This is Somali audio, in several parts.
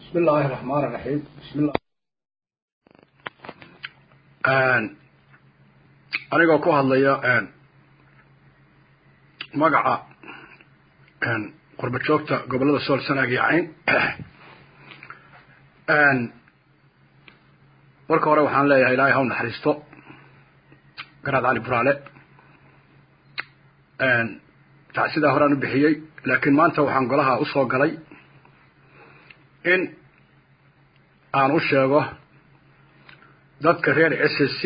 bismi illaahi araxmaan iraxiim bismillah anigoo ku hadlaya magaca qurba joogta gobollada sool sanaag iyo cayn marka hore waxaan leeyahay ilaahay haw naxariisto garaad cali buraale tacsidaa horaan u bixiyey laakiin maanta waxaan golaha usoo galay in aan u sheego dadka reer s s c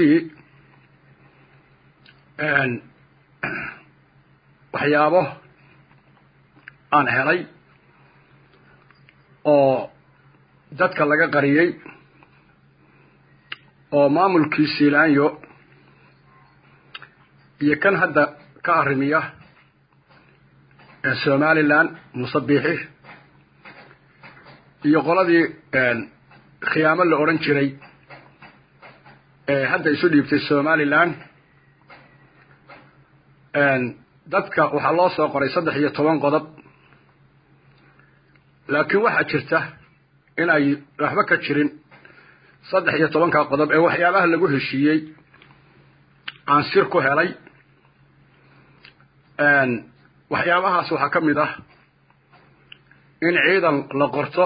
waxyaabo aan helay oo dadka laga qariyey oo maamulkii siilaanyo iyo kan hadda ka arrimiya somaliland musabiixi iyo qoladii khiyaamo la odhan jiray ee hadda isu dhiibtay somaliland dadka waxaa loo soo qoray saddex iyo toban qodob laakiin waxaa jirta in ay waxba ka jirin saddex iyo tobanka qodob ee waxyaabaha lagu heshiiyey aan sir ku helay waxyaabahaas waxaa ka mid ah in ciidan la qorto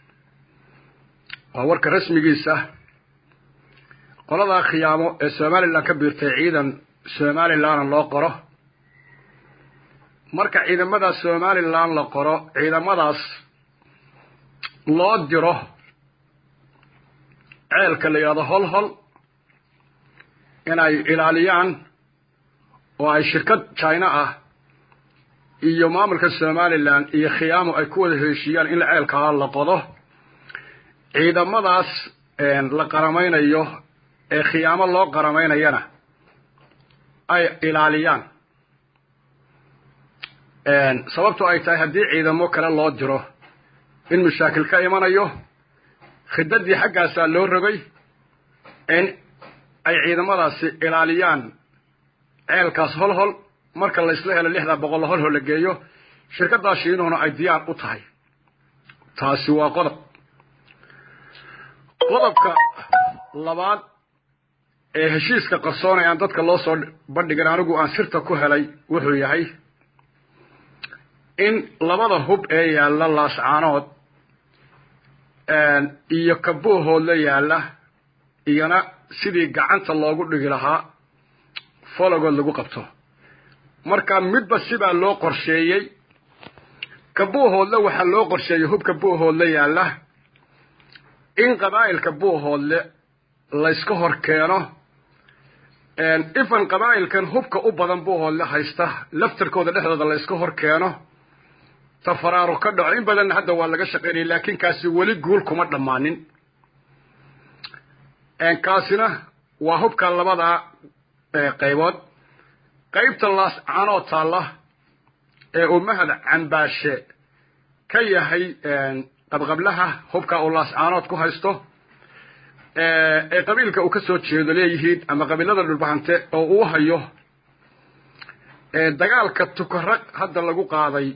waa warka rasmigiisa qoladaa khiyaamo ee somaliland ka biirtay ciidan somalilandna loo qoro marka ciidamada somaliland la qoro ciidamadaas loo diro ceelka la yidhahdo hol hol inay ilaaliyaan oo ay shirkad china ah iyo maamulka somaliland iyo khiyaamo ay ku wada heshiiyaan in ceelkaa la qodo ciidamadaas la qaramaynayo ee khiyaamo loo qaramaynayana ay ilaaliyaan sababto ay tahay haddii ciidamo kale loo diro in mashaakil ka imanayo khidadii xaggaasaa loo rogay in ay ciidamadaasi ilaaliyaan ceelkaas hol hol marka la isla helo lixdaa boqol hol hol la geeyo shirkaddaa shiinuhuna ay diyaar u tahay taasi waa qodob qodobka labaad ee heshiiska qarsoon ee aan dadka loo soo bandhigin anigu aan sirta ku helay wuxuu yahay in labada hub ee yaalla laascaanood iyo kabuuhoodla yaalla iyona sidii gacanta loogu dhigi lahaa fologood lagu qabto marka midba sibaa loo qorsheeyey kabuuhoodle waxaa loo qorsheeyey hubka buuhoodle yaalla in qabaa'ilka buuhoodle layska hor keeno ifan qabaa'ilkan hubka u badan buuhoodle haysta laftarkooda dhexdooda layska hor keeno tafaraaru ka dhaco in badanna hadda waa laga shaqaynaya laakiin kaasi weli guul kuma dhammaanin kaasina waa hubka labada qaybood qaybta laascaanoo taalla ee uu mahad cambaashe ka yahay qabqablaha hubka uu laascaanood ku haysto ee qabiilka uu ka soo jeedo leeyihiin ama qabiilada dhulbahante oo uu hayo dagaalka tukarag hadda lagu qaaday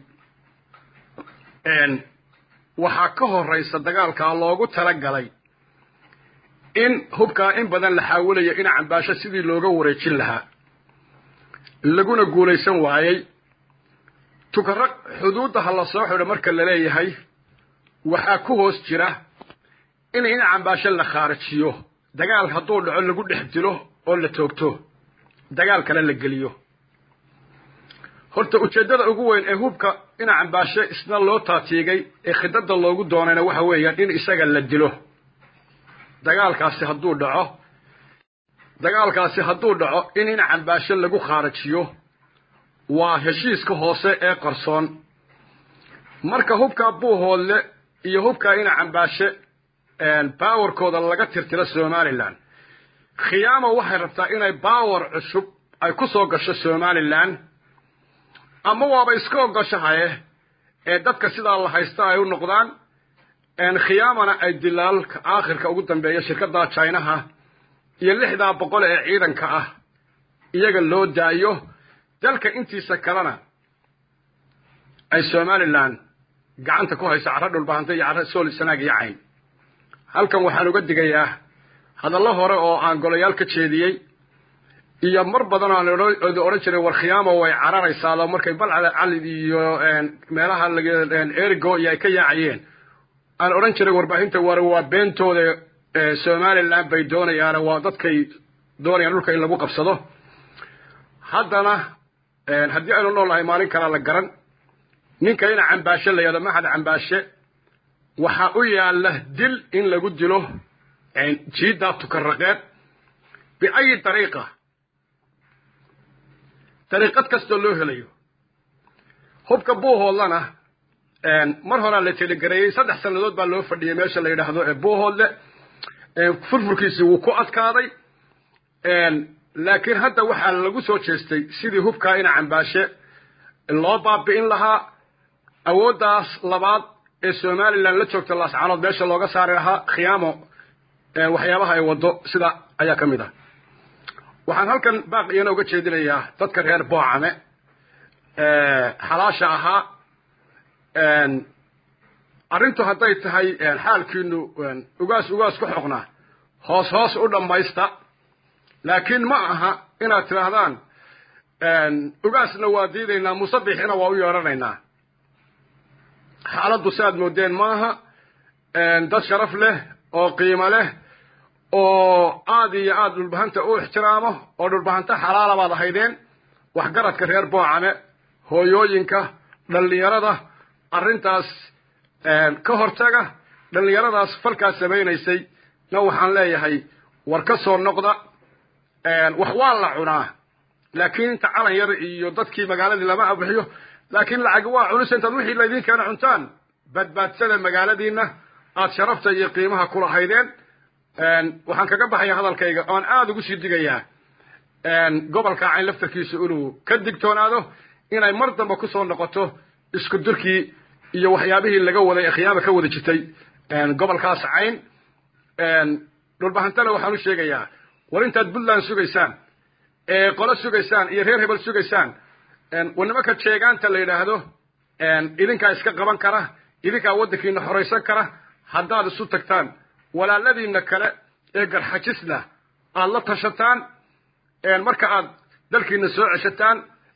waxaa ka horeysa dagaalkaa loogu talagalay in hubkaa in badan la xaawilaya in cambaasho sidii looga wareejin lahaa laguna guulaysan waayey tukarag xuduudda ha la soo xidho marka la leeyahay waxaa ku hoos jira in in cambaasho la khaarajiyo dagaal hadduu dhaco lagu dhex dilo oo la toogto dagaal kale la geliyo horta ujeeddada ugu weyn ee hubka ina cambaashe isna loo taatiigay ee khidada loogu doonayna waxa weeyaan in isaga la dilo dagaalkaasi hadduu dhaco dagaalkaasi hadduu dhaco in ina cambaashe lagu khaarajiyo waa heshiiska hoose ee qarsoon marka hubkaa buuhoodle iyo hubkaa ina cambaashe bawarkooda laga tirtiro somaliland khiyaamo waxay rabtaa inay bawar cusub ay ku soo gasho somaliland ama waaba iska ogoshahaye ee dadka sidaa la haysta ay u noqdaan khiyaamana ay dilaalka aakhirka ugu dambeeya shirkadda jinaha iyo lixdaa boqol ee ciidanka ah iyaga loo daayo dalka intiisa kalena ay somaliland gacanta ku haysa carro dhulbahanta iyo carro sool sanaag iyo cayn halkan waxaan uga digayaa hadallo hore oo aan golayaal ka jeediyey iyo mar badan oo aan odhan jiray war khiyaamo way cararaysaado markay balcada calid iyo meelaha erigo iyo ay ka yaacayeen aan odhan jiray warbaahinta war waa beentooda somaliland bay doonayaan waa dadkay doonayaan dhulka in lagu qabsado haddana haddii aynu nool nahay maalin kalaa la garan ninka ina cambaashe la yahdo maxad cambaashe waxaa u yaalla dil in lagu dilo jiiddaa tukaraqeed biayi dariiqa dariiqad kastoo loo helayo hubka buuhoodlana mar horaa la telegareeyey saddex sannadood baa loo fadhiyay meesha la yidhaahdo ee buuhoodle furfurkiisi wuu ku adkaaday laakiin hadda waxaa lagu soo jeestay sidii hubkaa ina cambaashe loo baabi'in lahaa awooddaas labaad ee somalilan la joogta laascaanood meesha looga saari lahaa khiyaamo waxyaabaha ay waddo sida ayaa ka mid ah waxaan halkan baaqiyana uga jeedinayaa dadka reer boocame xalaasha ahaa arrintu hadday tahay xaalkiinu ugaas ugaas ku xoqnaa hoos hoos u dhammaysta laakiin ma aha inaad tidhaahdaan ugaasna waa diidaynaa musabixina waa u yeedhanaynaa xaaladdu si aad moodeen maaha dad sharaf leh oo qiimo leh oo aad iyo aad dhulbahanta u ixtiraamo oo dhulbahanta xalaala baad ahaydeen waxgaradka reer boocame hooyooyinka dhallinyarada arrintaas ka hortaga dhallinyaradaas falkaas samaynaysay na waxaan leeyahay war ka soo noqda wax waa la cunaa laakiin inta calan yar iyo dadkii magaaladii lama abixiyo laakiin lacagi waa cunisa intaad wixii laydin keena cuntaan badbaadsada magaaladiina aad sharafta iyo qiimaha kulahaydeen waxaan kaga baxaya hadalkayga oan aada ugu sii digayaa gobolka cayn laftarkiisa inuu ka digtoonaado inay mar damba kusoo noqoto isku durkii iyo waxyaabihii laga waday ee khiyaama ka wada jirtay gobolkaas cayn dhulbahantana waxaan u sheegayaa war intaad puntland sugaysaan ee qolo sugaysaan iyo reer hebel sugaysaan war nimanka jeegaanta la yidhaahdo idinkaa iska qaban kara idinkaa waddankiina xoraysan kara haddaad isu tagtaan walaaladiina kale ee garxajisna aad la tashataan marka aad dalkiina soo ceshataan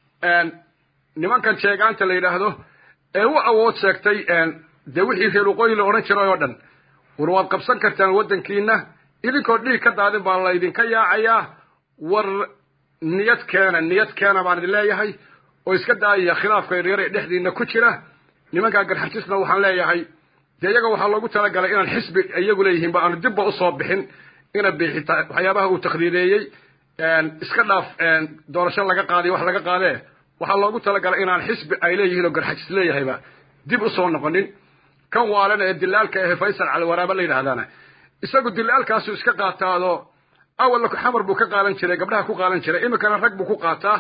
nimankan jeegaanta la yidhaahdo ee u awood sheegtay dee wixii reer waqooyi la odhan jiray oo dhan war waad qabsan kartaan waddankiina idinkoo dhiig ka daadin baa laydinka yaacayaa war niyad keena niyad keena baan idin leeyahay oo iska daayaya khilaafka yaryar ee dhexdiina ku jira nimankaa garxajisna waxaan leeyahay dee iyaga waxaa loogu talagalay inaan xisbi iyagu leeyihiin ba aanu dibba usoo bixin ina bixita waxyaabaha uu takdiireeyey iska dhaaf doorasho laga qaadiyo wax laga qaadee waxaa loogu talagalay inaan xisbi ay leeyihiin oo garxajis leeyahayba dib usoo noqonin kan waalana ee dilaalka ahe faysal caliwaraaba la yidhahdaana isagu dilaalkaasu iska qaataado awalna xamar buu ka qaadan jiray gabdhaha ku qaadan jiray iminkana rag buu ku qaataa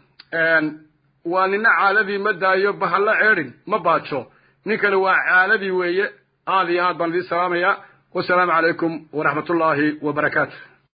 waa nina caaladii ma daayo bahalla ceedhin ma baajo ninkani waa caaladii weeye aad iyo aad baan idiin salaamayaa wasalaamu calaykum waraxmat ullaahi wabarakaatu